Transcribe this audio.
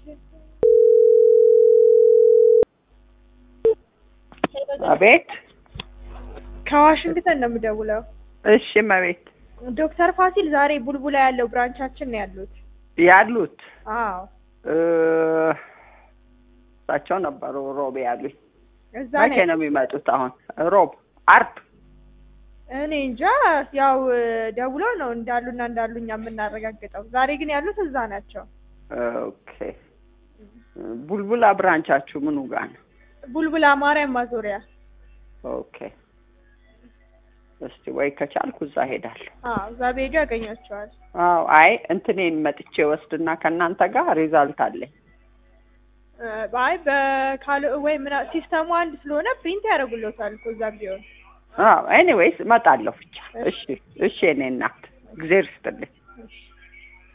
አቤት። ከዋሽንግተን ነው የምደውለው። እሺ እመቤት። ዶክተር ፋሲል ዛሬ ቡልቡላ ያለው ብራንቻችን ነው ያሉት። ያሉት አዎ እ እሳቸው ነበሩ ሮብ ያሉኝ። እዛ መቼ ነው ነው የሚመጡት? አሁን ሮብ፣ አርብ። እኔ እንጃ ያው ደውሎ ነው እንዳሉና እንዳሉ እኛ የምናረጋግጠው። ዛሬ ግን ያሉት እዛ ናቸው። ኦኬ። ቡልቡላ ብራንቻችሁ ምኑ ጋር ነው? ቡልቡላ ማርያም ማዞሪያ። ኦኬ። እስቲ ወይ ከቻልኩ እዛ ሄዳለሁ። አዎ እዛ ቤዱ ያገኛቸዋል። አዎ። አይ እንትኔን መጥቼ ወስድና ከእናንተ ጋር ሪዛልት አለኝ። እ አይ በካል ወይ ምና ሲስተሙ አንድ ስለሆነ ፕሪንት ያደርጉልዎታል እኮ እዛ ቢሆን አዎ። ኤኒዌይስ እመጣለሁ ብቻ። እሺ፣ እሺ። የእኔ እናት እግዜር ይስጥልኝ።